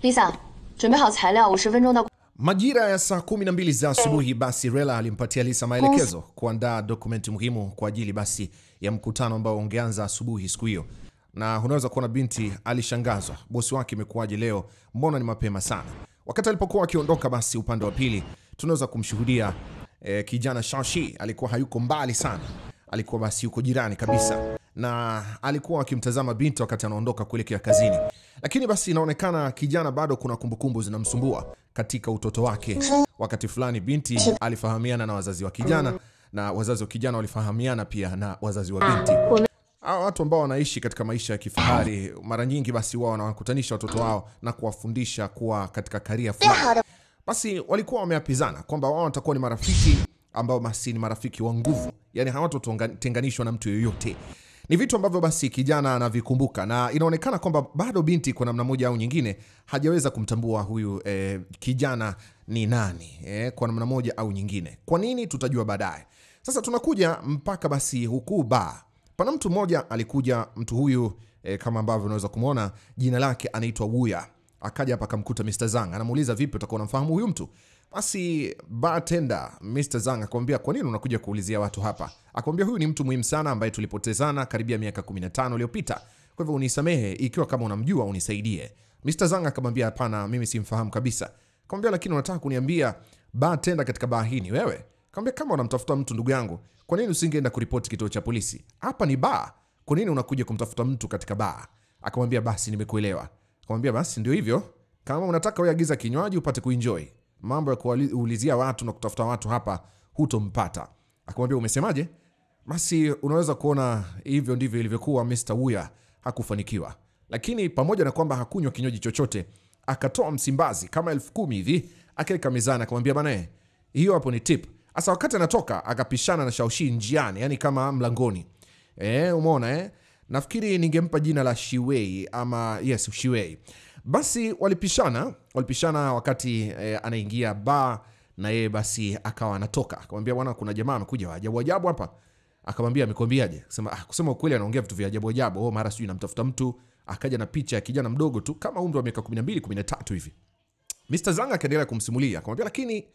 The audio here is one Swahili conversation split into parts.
Lisa，准备好材料，五十分钟到。 Majira ya saa kumi na mbili za asubuhi basi Rela alimpatia Lisa maelekezo kuandaa dokumenti muhimu kwa ajili basi ya mkutano ambao ungeanza asubuhi siku hiyo, na unaweza kuona binti alishangazwa, bosi wake imekuwaje leo, mbona ni mapema sana. Wakati alipokuwa akiondoka, basi upande wa pili tunaweza kumshuhudia eh, kijana Shashi alikuwa hayuko mbali sana, alikuwa basi yuko jirani kabisa na alikuwa akimtazama binti wakati anaondoka kuelekea kazini, lakini basi inaonekana kijana bado kuna kumbukumbu zinamsumbua katika utoto wake. Wakati fulani binti alifahamiana na wazazi wa kijana na wazazi wa kijana walifahamiana pia na wazazi wa binti. Hawa watu ambao wanaishi katika maisha ya kifahari mara nyingi basi wao wanawakutanisha watoto wao na kuwafundisha kuwa katika karia fulani. Basi walikuwa wameapizana kwamba wao watakuwa ni marafiki ambao basi ni marafiki wa nguvu, yani hawatotenganishwa na mtu yoyote. Ni vitu ambavyo basi kijana anavikumbuka na inaonekana kwamba bado binti kwa namna moja au nyingine hajaweza kumtambua huyu eh, kijana ni nani eh, kwa namna moja au nyingine. Kwa nini? Tutajua baadaye. Sasa tunakuja mpaka basi huku ba pana mtu mmoja alikuja, mtu huyu eh, kama ambavyo unaweza kumwona jina lake anaitwa Wuya. Akaja hapa akamkuta Mr. Zang, anamuuliza vipi, utakuwa unamfahamu huyu mtu? Basi bartender Mr. Zang akamwambia kwa nini unakuja kuulizia watu hapa? Akamwambia huyu ni mtu muhimu sana ambaye tulipotezana karibia miaka 15 iliyopita. Kwa hivyo unisamehe ikiwa kama unamjua unisaidie. Mr. Zang akamwambia hapana, mimi simfahamu kabisa. Akamwambia lakini unataka kuniambia bartender katika baa hii ni wewe? Akamwambia kama unamtafuta mtu ndugu yangu, kwa nini usingeenda kuripoti kituo cha polisi? Hapa ni baa. Kwa nini unakuja kumtafuta mtu katika baa? Akamwambia basi nimekuelewa. Akamwambia basi ndio hivyo. Kama unataka wewe agiza kinywaji upate kuenjoy. Mambo ya kuulizia watu na kutafuta watu hapa hutompata. Akamwambia umesemaje? Basi unaweza kuona hivyo ndivyo ilivyokuwa. Mr. Wuya hakufanikiwa, lakini pamoja na kwamba hakunywa kinywaji chochote, akatoa msimbazi kama elfu kumi hivi akaweka mezani, akamwambia bana, hiyo hapo ni tip. Sasa wakati anatoka akapishana na Shaoshi njiani, yani kama mlangoni. Eh, umeona eh? Nafikiri ningempa jina la Shiwei ama yes, Shiwei. Basi walipishana, walipishana wakati eh, anaingia bar na yeye basi akawa anatoka. Akamwambia bwana, kuna jamaa amekuja wa ajabu ajabu hapa. Akamwambia amekwambiaje? Kusema ah, kusema ukweli anaongea vitu vya ajabu ajabu. Oh, mara sijui namtafuta mtu, akaja na picha ya kijana mdogo tu kama umri wa miaka 12 13 hivi. Mr. Zanga akaendelea kumsimulia. Akamwambia lakini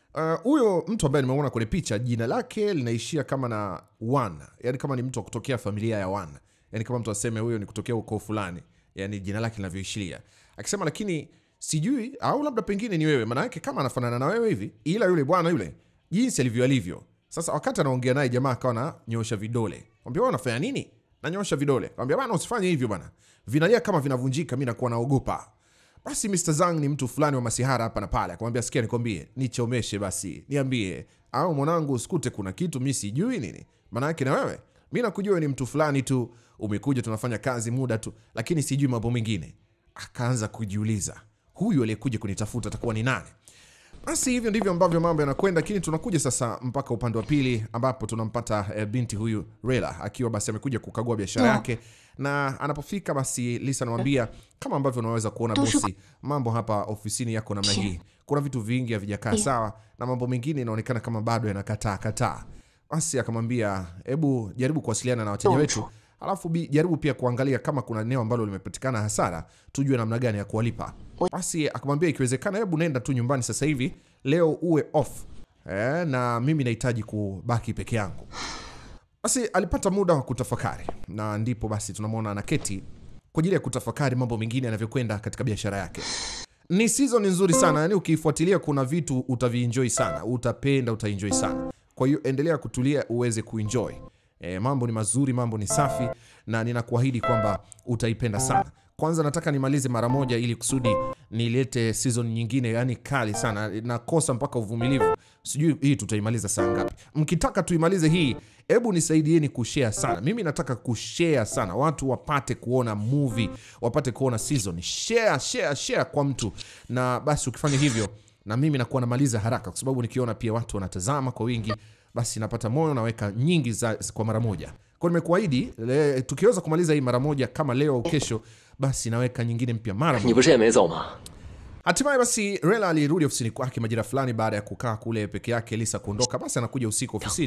huyo uh, mtu ambaye nimeona kwenye picha jina lake linaishia kama na one, yani kama ni mtu wa kutokea familia ya one, yani kama mtu aseme huyo ni kutokea ukoo fulani, yani jina lake linavyoishiria. Akisema lakini sijui, au labda pengine ni wewe, maana yake kama anafanana na wewe hivi, ila yule bwana yule jinsi alivyo alivyo. Sasa wakati anaongea naye jamaa akawa ananyosha vidole, mwambia wewe unafanya nini? Nanyosha vidole, mwambia bwana, usifanye hivyo bwana, vinalia kama vinavunjika, mimi nakuwa naogopa. Basi Mr. Zang ni mtu fulani wa masihara hapa na pale, akamwambia sikia, nikwambie, nichomeshe basi, niambie, au mwanangu, usikute kuna kitu mimi sijui nini. Maana yake na wewe, mimi nakujua ni mtu fulani tu, umekuja tunafanya kazi muda tu, lakini sijui mambo mengine. Akaanza kujiuliza, huyu aliyekuja kunitafuta atakuwa ni nani? Basi hivyo ndivyo ambavyo mambo yanakwenda, lakini tunakuja sasa mpaka upande wa pili ambapo tunampata e, binti huyu Rela akiwa basi amekuja kukagua biashara yake, na anapofika basi Lisa anamwambia kama ambavyo unaweza kuona bosi, mambo hapa ofisini yako namna hii, kuna vitu vingi havijakaa sawa na mambo mengine inaonekana kama bado yanakataa kataa. Basi akamwambia hebu jaribu kuwasiliana na wateja wetu alafu bi, jaribu pia kuangalia kama kuna eneo ambalo limepatikana hasara, tujue namna gani ya kuwalipa. Basi akamwambia ikiwezekana, hebu nenda tu nyumbani sasa hivi, leo uwe off eh, na mimi nahitaji kubaki peke yangu. Basi alipata muda wa kutafakari, na ndipo basi tunamwona anaketi kwa ajili ya kutafakari mambo mengine yanavyokwenda katika biashara yake. Ni season nzuri sana, yani ukifuatilia kuna vitu utavienjoy sana, utapenda, utaenjoy sana. Kwa hiyo endelea kutulia uweze kuenjoy. E, mambo ni mazuri, mambo ni safi na ninakuahidi kwamba utaipenda sana. Kwanza nataka nimalize mara moja ili kusudi nilete season nyingine, yani kali sana. Nakosa mpaka uvumilivu, sijui hii tutaimaliza saa ngapi. Mkitaka tuimalize hii, hebu nisaidieni kushare sana. Mimi nataka kushare sana, watu wapate kuona movie, wapate kuona season. Share, share, share kwa mtu, na basi ukifanya hivyo na mimi nakuwa namaliza haraka, kwa sababu nikiona pia watu wanatazama kwa wingi basi napata moyo, naweka nyingi za, kwa mara moja. Kwa nimekuahidi tukiweza kumaliza hii mara moja kama leo au kesho, basi naweka nyingine mpya mara moja. Hatimaye basi Rela alirudi ofisini kwake majira fulani baada ya kukaa kule peke yake, Lisa kuondoka. Basi anakuja usiku ofisini,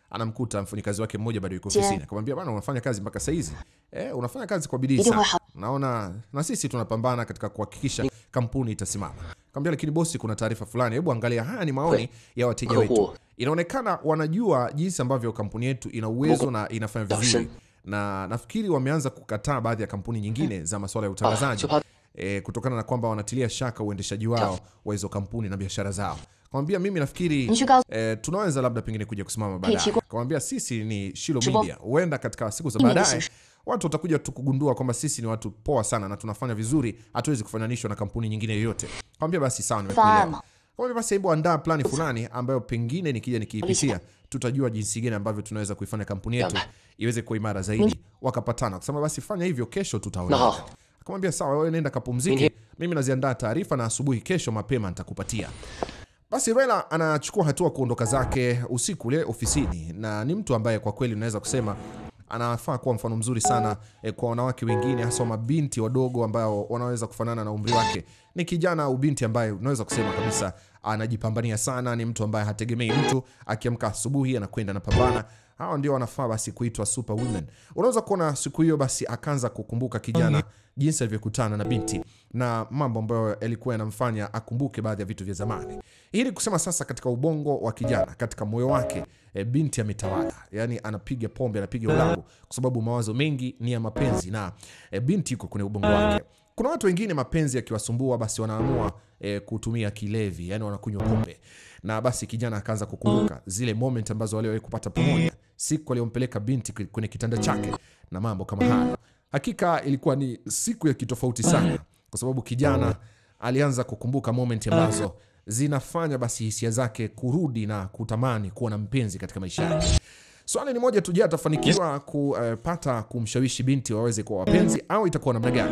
anamkuta mfanyakazi wake mmoja bado yuko ofisini, akamwambia bwana, unafanya kazi mpaka saa hizi eh, unafanya kazi kwa bidii Ndio, sana, ha- naona na sisi tunapambana katika kuhakikisha kampuni itasimama. Akamwambia lakini bosi, kuna taarifa fulani, hebu angalia, haya ni maoni ya wateja wetu. Inaonekana wanajua jinsi ambavyo kampuni yetu ina uwezo na inafanya vizuri, na nafikiri wameanza kukataa baadhi ya kampuni nyingine za masuala ya utangazaji e, kutokana na kwamba wanatilia shaka uendeshaji wao wa hizo kampuni na biashara zao. Kamwambia mimi nafikiri Nishika- e, tunaweza labda pengine kuja kusimama baadaye. Kichiko- Kamwambia sisi ni Shilo Chibo- Media, huenda katika siku za Mimi baadaye nisi- watu watakuja tu kugundua kwamba sisi ni watu poa sana na tunafanya vizuri, hatuwezi kufananishwa na kampuni nyingine yoyote. Kamwambia basi sawa, nimekuelewa. Fahamu. Kamwambia basi hebu andaa plani fulani ambayo pengine nikija nikiipitia tutajua jinsi gani ambavyo tunaweza kuifanya kampuni yetu iweze kuwa imara zaidi. Wakapatana kusema basi fanya hivyo, kesho tutaona. No. Akamwambia sawa, wewe nenda kapumzike, mimi naziandaa taarifa na asubuhi kesho mapema nitakupatia. Basi Raila anachukua hatua kuondoka zake usiku ule ofisini, na ni mtu ambaye kwa kweli unaweza kusema anafaa kuwa mfano mzuri sana eh, kwa wanawake wengine, hasa mabinti wadogo ambao wanaweza kufanana na umri wake. Ni kijana au binti ambaye unaweza kusema kabisa anajipambania sana, ni mtu ambaye hategemei mtu, akiamka asubuhi anakwenda anapambana. Hawa ndio wanafaa basi kuitwa super women. Unaweza kuona siku hiyo basi akaanza kukumbuka kijana jinsi alivyokutana na binti na mambo ambayo yalikuwa yanamfanya akumbuke baadhi ya vitu vya zamani. Hii ni kusema sasa, katika ubongo wa kijana, katika moyo wake e, binti ametawala, yani anapiga pombe, anapiga ulabu kwa sababu mawazo mengi ni ya mapenzi na e, binti yuko kwenye ubongo wake. Kuna watu wengine mapenzi yakiwasumbua, basi wanaamua e, kutumia kilevi, yani wanakunywa pombe, na basi kijana akaanza kukumbuka zile moment ambazo waliwahi kupata pamoja, siku aliyompeleka binti kwenye kitanda chake na mambo kama hayo. Hakika ilikuwa ni siku ya kitofauti sana, kwa sababu kijana alianza kukumbuka moment ambazo zinafanya basi hisia zake kurudi na kutamani kuwa na mpenzi katika maisha yake. Swali ni moja tu, je, atafanikiwa kupata kumshawishi binti waweze kuwa wapenzi au itakuwa namna gani?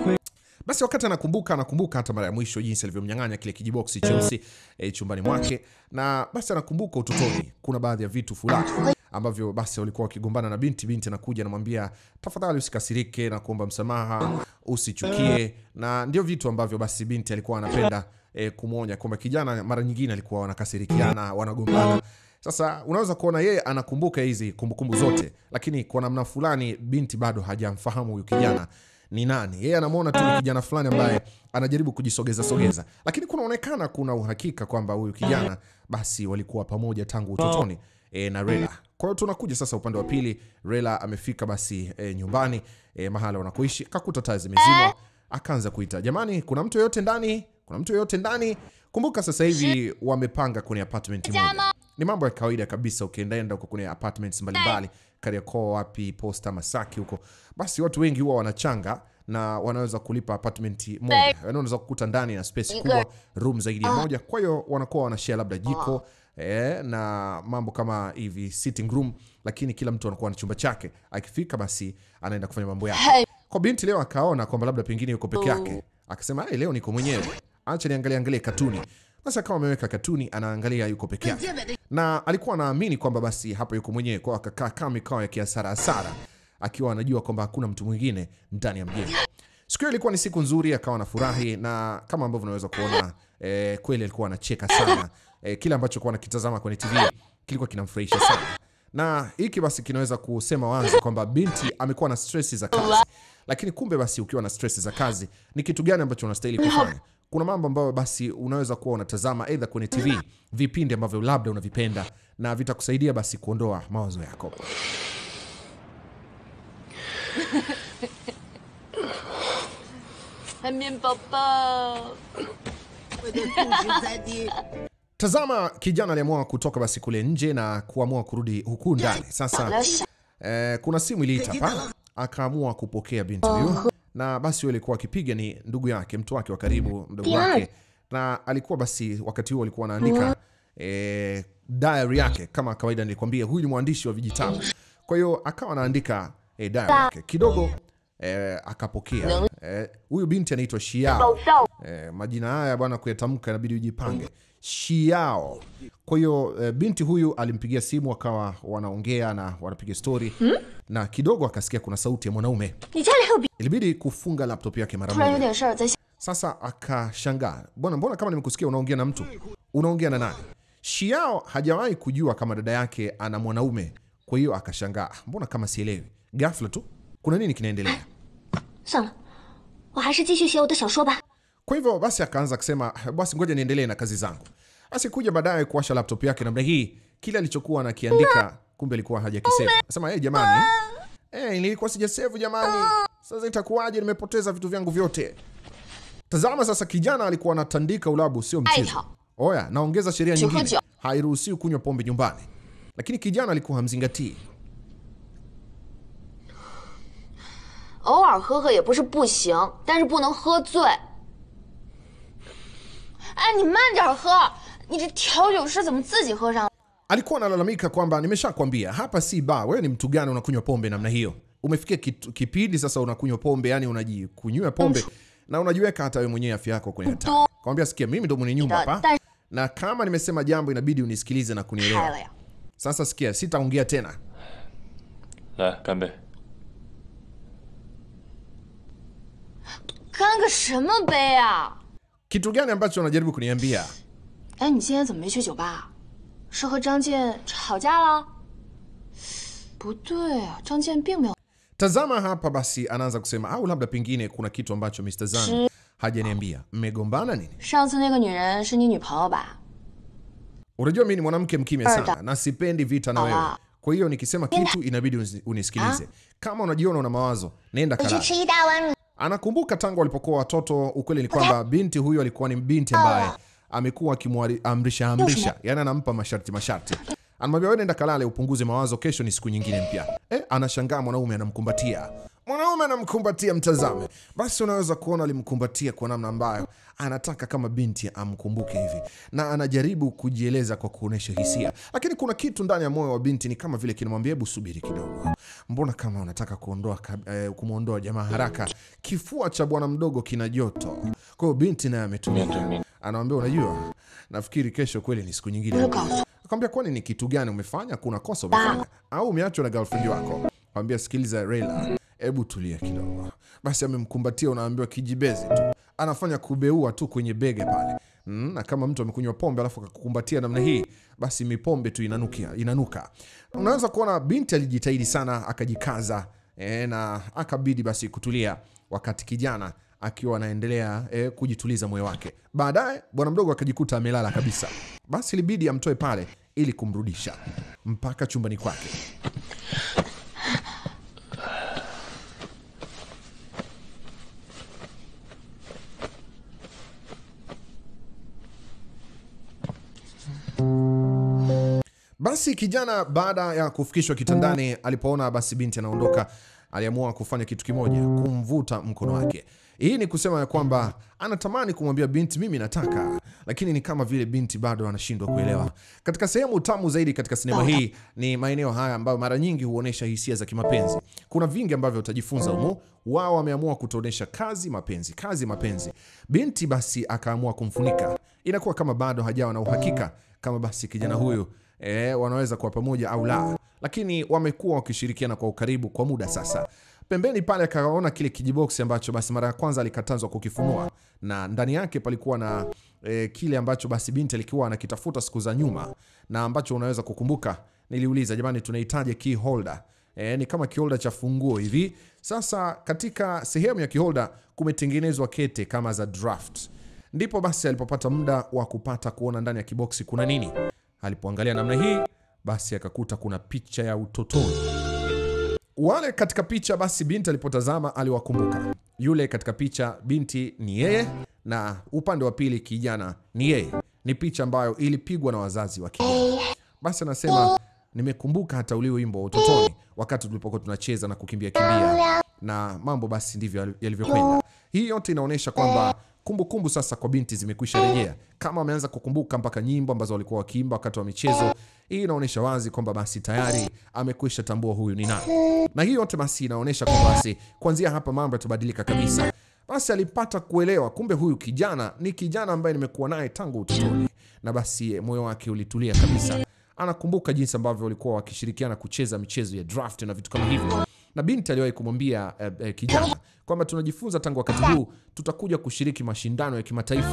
Basi wakati anakumbuka anakumbuka hata mara ya mwisho jinsi alivyomnyang'anya kile kijiboksi cheusi e, chumbani mwake, na basi anakumbuka utotoni, kuna baadhi ya vitu fulani ambavyo basi walikuwa wakigombana na binti. Binti anakuja anamwambia, tafadhali usikasirike na kuomba msamaha, usichukie, na ndio vitu ambavyo basi binti alikuwa anapenda e, kumwonya kwamba kijana mara nyingine alikuwa wanakasirikiana, wanagombana. Sasa unaweza kuona yeye anakumbuka hizi kumbukumbu zote, lakini kwa namna fulani binti bado hajamfahamu huyu kijana ni nani. Yeye anamwona tu ni kijana fulani ambaye anajaribu kujisogeza sogeza, lakini kunaonekana kuna uhakika kwamba huyu kijana basi walikuwa pamoja tangu utotoni e, na Rela. Kwa hiyo tunakuja sasa upande wa pili. Rela amefika basi e, nyumbani e, mahala wanakoishi, akakuta taa zimezimwa, akaanza kuita, jamani, kuna mtu yoyote ndani? Kuna mtu yoyote ndani? Kumbuka sasa hivi wamepanga kwenye apartment moja. Ni mambo ya kawaida kabisa, ukiendaenda huko kwenye apartments mbalimbali Kariakoo, wapi, Posta, Masaki huko, basi watu wengi huwa wanachanga na wanaweza kulipa apartment moja, yani unaweza kukuta ndani na space kubwa, room zaidi ya moja. Kwa hiyo wanakuwa wanashare labda jiko eh, na mambo kama hivi sitting room, lakini kila mtu anakuwa na chumba chake. Akifika basi anaenda kufanya mambo yake. Kwa binti leo akaona kwamba labda pengine yuko peke yake, akasema hey, leo niko mwenyewe, acha niangalie angalie katuni. Basi akawa ameweka katuni anaangalia, yuko peke yake, na alikuwa anaamini kwamba basi hapa yuko mwenyewe, kwa akakaa kama mikao ya kiasara asara, akiwa anajua kwamba hakuna mtu mwingine ndani ya mjengo. Siku hiyo ilikuwa ni siku nzuri, akawa anafurahi na kama ambavyo unaweza kuona eh, kweli alikuwa anacheka sana eh, kile ambacho alikuwa anakitazama kwenye TV kilikuwa kinamfurahisha sana, na hiki basi kinaweza kusema wazi kwamba binti amekuwa na stress za kazi. Lakini kumbe basi ukiwa na stress za kazi ni kitu gani ambacho unastahili kufanya? Kuna mambo ambayo basi unaweza kuwa unatazama aidha kwenye TV, vipindi ambavyo labda unavipenda na vitakusaidia basi kuondoa mawazo yako. 海绵宝宝， 我的故事在地。 Tazama, kijana aliamua kutoka basi kule nje na kuamua kurudi huku ndani. 不 Sasa 要想， eh, kuna simu iliita pa, akaamua kupokea binti huyu, na basi huyo alikuwa akipiga ni ndugu yake, mtu wake wa karibu, mdogo wake, na alikuwa basi wakati huo alikuwa anaandika eh, diary yake kama kawaida. Nilikwambia huyu ni mwandishi wa vijitabu, kwa hiyo akawa anaandika eh, diary yake kidogo. Eh, akapokea eh, huyu binti anaitwa Shiao. Eh, majina haya bwana, kuyatamka inabidi ujipange. Shiao. Kwa hiyo eh, binti huyu alimpigia simu, akawa wanaongea na wanapiga stori na kidogo akasikia kuna sauti ya mwanaume, 你家里还有别？ ilibidi kufunga laptop yake mara 突然有 moja. 点事儿，在想 Sasa akashangaa, bwana, mbona kama nimekusikia unaongea na mtu, unaongea na nani? Xiao hajawahi kujua kama dada yake ana mwanaume, kwa hiyo akashangaa, mbona kama sielewi. Ghafla tu kuna nini kinaendelea? 算了，我还是继续写我的小说吧。 Kwa hivyo basi akaanza kusema basi ngoja niendelee na kazi zangu. Basi kuja baadaye kuwasha laptop yake namna hii, kile alichokuwa anakiandika kumbe alikuwa hajakisave. Sema eh, jamani, eh, nilikuwa sijasave jamani, sasa itakuwaje? Nimepoteza vitu vyangu vyote. Tazama sasa, kijana alikuwa anatandika ulabu, sio mchezo. Aita. Oya, naongeza sheria nyingine, Chokojo. hairuhusiwi kunywa pombe nyumbani, lakini kijana alikuwa hamzingatii. 偶尔喝喝也不是不行，但是不能喝醉。哎，你慢点喝，你这调酒师怎么自己喝上了？ alikuwa analalamika kwamba nimeshakwambia hapa si bar. Wewe ni mtu gani unakunywa pombe namna hiyo? Umefikia kitu- kipindi sasa unakunywa pombe, yani unajikunywa pombe na unajiweka hata wewe mwenyewe afya yako kwenye hatari. Kamwambia, sikia, mimi ndo mwenye nyumba hapa, 但是 na kama nimesema jambo inabidi unisikilize na 开了 kunielewa. 呀！ Sasa sikia, sitaongea tena. 来干杯！ 干个什么杯啊？ Kitu gani ambacho unajaribu kuniambia? 哎，你今天怎么没去酒吧？是和张健吵架了？不对啊，张健并没有。 Tazama hapa basi, anaanza kusema au labda pengine kuna kitu ambacho Mr. Zhang hajaniambia. Mmegombana nini? 上次那个女人是你女朋友吧？ Unajua mimi ni mwanamke mkimya sana na sipendi vita na wewe. Sawa. Kwa hiyo nikisema kitu inabidi unis- unisikilize. Kama unajiona una mawazo, nenda 去 kalala. 吃一大碗米。 Anakumbuka tangu walipokuwa watoto, ukweli ni kwamba binti huyo alikuwa ni binti ambaye amekuwa akimwamrisha amrisha, yani anampa masharti masharti. Anamwambia wewe nenda kalale, upunguze mawazo, kesho ni siku nyingine mpya. Eh, anashangaa mwanaume anamkumbatia. Mwanaume anamkumbatia, mtazame. Basi unaweza kuona alimkumbatia kwa namna ambayo anataka kama binti amkumbuke hivi, na anajaribu kujieleza kwa kuonesha hisia, lakini kuna kitu ndani ya moyo wa binti ni kama vile kinamwambia hebu subiri kidogo, mbona kama unataka kuondoa kab- eh, kumwondoa jamaa haraka. Kifua cha bwana mdogo kina joto, kwa hiyo binti naye ametulia, anamwambia unajua, nafikiri kesho kweli ni siku nyingine. Akamwambia kwani ni kitu gani umefanya? Kuna kosa umefanya au umeachwa na girlfriend wako? Akamwambia sikiliza Rayla, hebu tulia kidogo. Basi amemkumbatia, unaambiwa kijibezi tu, anafanya kubeua tu kwenye bege pale mm, na kama mtu amekunywa pombe alafu akakukumbatia namna hii, basi mipombe tu inanukia, inanuka. Unaweza kuona binti alijitahidi sana, akajikaza e, na akabidi basi kutulia, wakati kijana akiwa anaendelea e, kujituliza moyo wake. Baadaye bwana mdogo akajikuta amelala kabisa, basi ilibidi amtoe pale ili kumrudisha mpaka chumbani kwake. Basi kijana baada ya kufikishwa kitandani, alipoona basi binti anaondoka, aliamua kufanya kitu kimoja, kumvuta mkono wake. Hii ni kusema ya kwamba anatamani kumwambia binti mimi nataka, lakini ni kama vile binti bado anashindwa kuelewa. Katika sehemu tamu zaidi katika sinema hii ni maeneo haya ambayo mara nyingi huonesha hisia za kimapenzi. Kuna vingi ambavyo utajifunza humo. Wao wameamua kutuonesha kazi, mapenzi, kazi, mapenzi. Binti basi akaamua kumfunika, inakuwa kama bado hajawa na uhakika kama basi kijana huyu e, wanaweza kuwa pamoja au la, lakini wamekuwa wakishirikiana kwa ukaribu kwa muda sasa. Pembeni pale akaona kile kijiboksi ambacho basi mara ya kwanza alikatazwa kukifunua, na ndani yake palikuwa na e, kile ambacho basi binti alikuwa anakitafuta siku za nyuma, na ambacho unaweza kukumbuka, niliuliza jamani, tunahitaji key holder. E, ni kama kiholda cha funguo hivi. Sasa katika sehemu ya kiholda kumetengenezwa kete kama za draft. Ndipo basi alipopata muda wa kupata kuona ndani ya kiboksi kuna nini. Alipoangalia namna hii, basi akakuta kuna picha ya utotoni. Wale katika picha, basi binti alipotazama aliwakumbuka. Yule katika picha binti ni yeye, na upande wa pili kijana ni yeye. Ni picha ambayo ilipigwa na wazazi wa kijana. Basi anasema nimekumbuka hata ule wimbo wa utotoni, wakati tulipokuwa tunacheza na kukimbia kimbia, na mambo basi ndivyo yalivyokwenda. Hii yote inaonyesha kwamba kumbukumbu sasa kwa binti zimekwisha rejea, kama wameanza kukumbuka mpaka nyimbo ambazo walikuwa wakiimba wakati wa michezo. Hii inaonyesha wazi kwamba basi tayari amekwisha tambua huyu ni nani, na hii yote basi inaonyesha kwamba basi kuanzia hapa mambo yatabadilika kabisa. Basi alipata kuelewa kumbe huyu kijana ni kijana ambaye nimekuwa naye tangu utotoni, na basi moyo wake ulitulia kabisa. Anakumbuka jinsi ambavyo walikuwa wakishirikiana kucheza michezo ya draft na vitu kama hivyo, na binti aliwahi kumwambia eh, eh, kijana kwamba tunajifunza tangu wakati huu tutakuja kushiriki mashindano ya kimataifa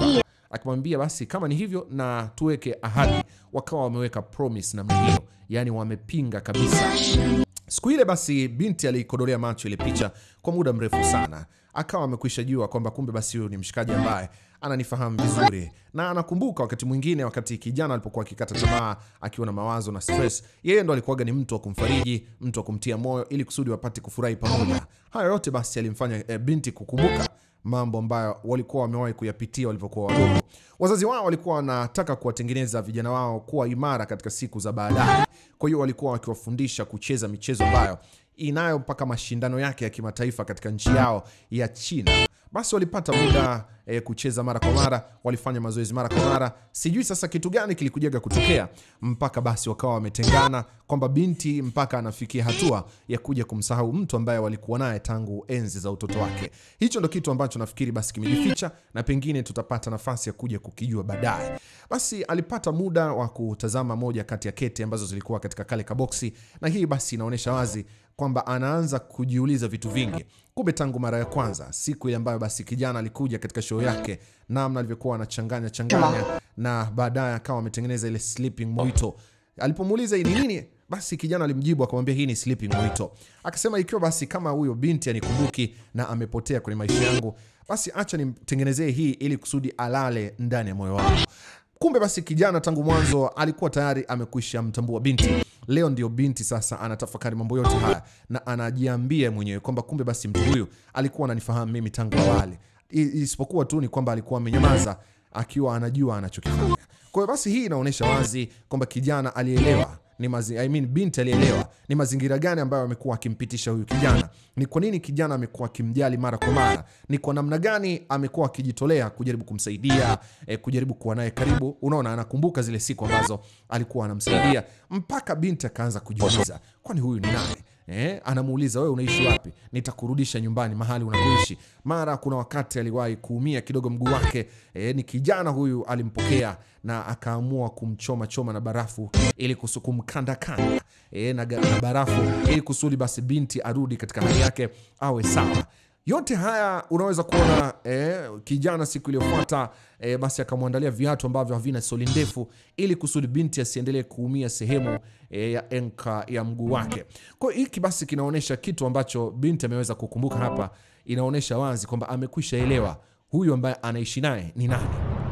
Akimwambia basi kama ni hivyo na tuweke ahadi. Wakawa wameweka promise namna hiyo, yani wamepinga kabisa. Siku ile basi binti aliikodolea macho ile picha kwa muda mrefu sana, akawa amekwisha jua kwamba kumbe basi huyu ni mshikaji ambaye ananifahamu vizuri, na anakumbuka wakati mwingine, wakati kijana alipokuwa akikata tamaa, akiwa na mawazo na stress, yeye ndo alikuwaga ni mtu wa kumfariji, mtu wa kumtia moyo, ili kusudi wapate kufurahi pamoja. Haya yote basi alimfanya eh, binti kukumbuka mambo ambayo walikuwa wamewahi kuyapitia walivyokuwa wadogo. Wazazi wao walikuwa wanataka kuwatengeneza vijana wao kuwa imara katika siku za baadaye. Kwa hiyo walikuwa wakiwafundisha kucheza michezo ambayo inayo mpaka mashindano yake ya kimataifa katika nchi yao ya China. Basi walipata muda e, kucheza mara kwa mara, walifanya mazoezi mara kwa mara. Sijui sasa kitu gani kilikujaga kutokea mpaka basi wakawa wametengana, kwamba binti mpaka anafikia hatua ya kuja kumsahau mtu ambaye walikuwa naye tangu enzi za utoto wake. Hicho ndo kitu ambacho nafikiri basi kimejificha na pengine tutapata nafasi ya kuja kukijua baadaye. Basi alipata muda wa kutazama moja kati ya kete ambazo zilikuwa katika kale kaboksi, na hii basi inaonyesha wazi kwamba anaanza kujiuliza vitu vingi. Kumbe tangu mara ya kwanza, siku ile ambayo basi kijana alikuja katika show yake, namna alivyokuwa anachanganya changanya, na baadaye akawa ametengeneza ile sleeping mojito. Alipomuuliza hii ni nini, basi kijana alimjibu akamwambia hii ni sleeping mojito. Akasema ikiwa basi kama huyo binti anikumbuki na amepotea kwenye maisha yangu, basi acha nimtengenezee hii ili kusudi alale ndani ya moyo wangu. Kumbe basi kijana tangu mwanzo alikuwa tayari amekwisha mtambua binti. Leo ndio binti sasa anatafakari mambo yote haya na anajiambia mwenyewe kwamba kumbe basi mtu huyu alikuwa ananifahamu mimi tangu awali, I- isipokuwa tu ni kwamba alikuwa amenyamaza akiwa anajua anachokifanya. Kwa hiyo basi hii inaonyesha wazi kwamba kijana alielewa ni mazi, I mean, binti alielewa ni mazingira gani ambayo amekuwa akimpitisha huyu kijana, ni kwa nini kijana amekuwa akimjali mara kwa mara, ni kwa namna gani amekuwa akijitolea kujaribu kumsaidia eh, kujaribu kuwa naye karibu. Unaona, anakumbuka zile siku ambazo alikuwa anamsaidia, mpaka binti akaanza kujiuliza, kwani huyu ni nani? Eh, anamuuliza wewe unaishi wapi? Nitakurudisha nyumbani mahali unapoishi. Mara kuna wakati aliwahi kuumia kidogo mguu wake. Eh, ni kijana huyu alimpokea na akaamua kumchoma choma na barafu ili kusu kumkanda kanda eh, na, ga- na barafu ili kusudi basi binti arudi katika hali yake awe sawa. Yote haya unaweza kuona eh, kijana siku iliyofuata eh, basi akamwandalia viatu ambavyo havina soli ndefu ili kusudi binti asiendelee kuumia sehemu eh, ya enka ya mguu wake. Kwa hiyo hiki basi kinaonyesha kitu ambacho binti ameweza kukumbuka hapa, inaonyesha wazi kwamba amekwisha elewa huyu ambaye anaishi naye ni nani.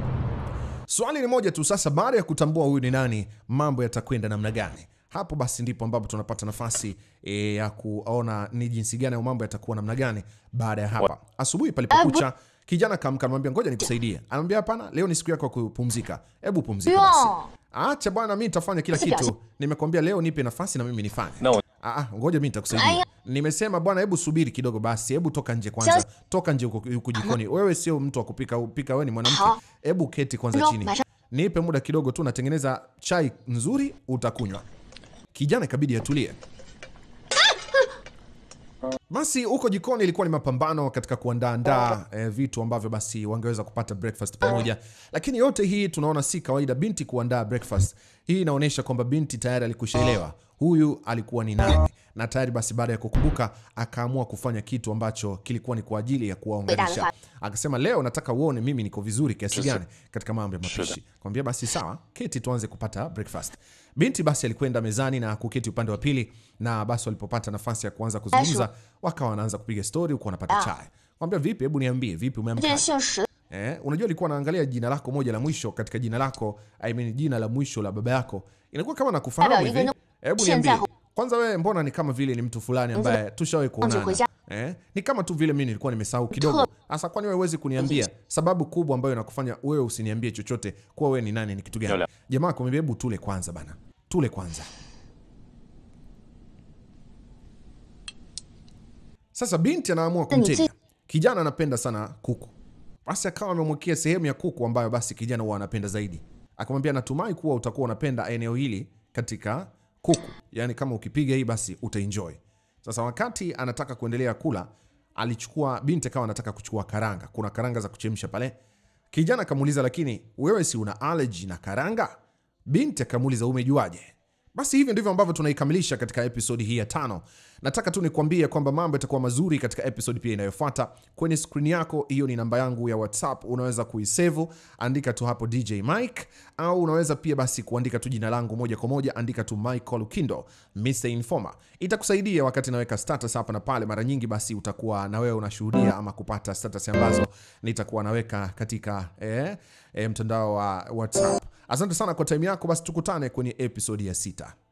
Swali ni moja tu sasa, baada ya kutambua huyu ni nani, mambo yatakwenda namna gani? Hapo basi ndipo ambapo tunapata nafasi e, ya kuona ni jinsi gani au mambo yatakuwa namna gani baada ya hapa. Asubuhi palipokucha, kijana kaamka, anamwambia ngoja nikusaidie. Anamwambia hapana, leo ni siku yako ya kupumzika, hebu pumzika basi. Acha bwana, mimi nitafanya kila kitu. Nimekwambia leo nipe nafasi na mimi nifanye. No. Ah, ah, ngoja mimi nitakusaidia. Nimesema bwana, hebu subiri kidogo basi, hebu toka nje kwanza, toka nje huko huko jikoni. Wewe sio mtu wa kupika upika, wewe ni mwanamke. Hebu keti kwanza chini, nipe muda kidogo tu, natengeneza chai nzuri, utakunywa. Kijana ikabidi atulie. Basi huko jikoni ilikuwa ni mapambano katika kuandaandaa eh, vitu ambavyo basi wangeweza kupata breakfast pamoja, lakini yote hii tunaona si kawaida binti kuandaa breakfast. Hii inaonyesha kwamba binti tayari alikushaelewa huyu alikuwa ni nani, na tayari basi baada ya kukumbuka akaamua kufanya kitu ambacho kilikuwa ni kwa ajili ya kuwaunganisha. Akasema leo nataka uone mimi niko vizuri kiasi gani katika mambo ya mapishi. Kwambia basi sawa, keti tuanze kupata breakfast. Binti basi alikwenda mezani na kuketi upande wa pili, na basi walipopata nafasi ya kuanza kuzungumza, wakawa wanaanza kupiga stori huku wanapata chai. Kwambia vipi, hebu niambie, vipi umeamka? 这姓石 Eh, unajua alikuwa anaangalia jina lako moja la mwisho katika jina lako, I mean jina la mwisho la baba yako. Inakuwa kama nakufahamu Baba, hivi. hivi Hebu Shenza niambie. hu- Kwanza wewe mbona ni kama vile ni mtu fulani ambaye tushawahi kuonana. kuja. Eh? Ni kama tu vile mimi nilikuwa nimesahau kidogo. Sasa kwani wewe huwezi kuniambia sababu kubwa ambayo inakufanya wewe usiniambie chochote kuwa wewe ni nani ni kitu gani? Yola. Jamaa kumwambia hebu tule kwanza bana. Tule kwanza. Sasa binti anaamua kumtega. Kijana anapenda sana kuku. Basi akawa amemwekea sehemu ya kuku ambayo basi kijana huwa anapenda zaidi. Akamwambia natumai kuwa utakuwa unapenda eneo hili katika kuku. Yaani kama ukipiga hii basi utaenjoy. Sasa wakati anataka kuendelea kula, alichukua binti akawa anataka kuchukua karanga. Kuna karanga za kuchemsha pale. Kijana akamuuliza lakini wewe si una allergy na karanga? Binti akamuuliza umejuaje? Basi hivyo ndivyo ambavyo tunaikamilisha katika episodi hii ya tano. Nataka tu nikwambie kwamba mambo yatakuwa mazuri katika episodi pia inayofuata. Kwenye skrini yako hiyo ni namba yangu ya WhatsApp, unaweza kuisevu, andika tu hapo DJ Mike, au unaweza pia basi kuandika tu jina langu moja kwa moja, andika tu Michael Lukindo, Mr Informer. Itakusaidia wakati naweka status hapa na pale. Mara nyingi basi utakuwa na wewe unashuhudia ama kupata status ambazo nitakuwa naweka katika eh, eh, mtandao wa WhatsApp. Asante sana kwa time yako, basi tukutane kwenye episodi ya sita.